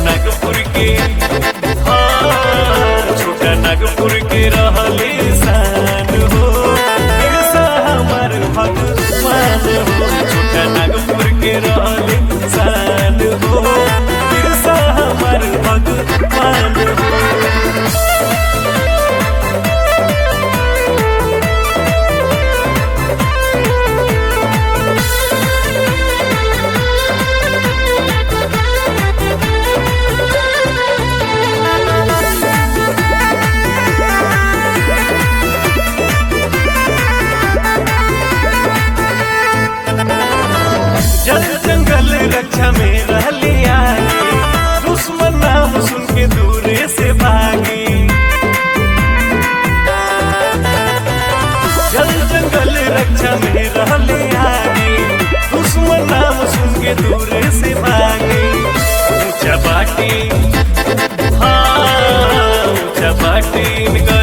नागपुर के हाँ छोटा नागपुर के रहले शान हो बिरसा हमार भगवान हो छोटा नागपुर के रहले शान हो बिरसा हमार भगवान हो जल जंगल रक्षा में रहली आगे दुश्मन नाम सुन के दूरे से भागी जल जंगल रक्षा में रहली आगे दुश्मन नाम सुन के दूरे से भागी ऊंचा बाटी हाँ ऊंचा बाटी इनका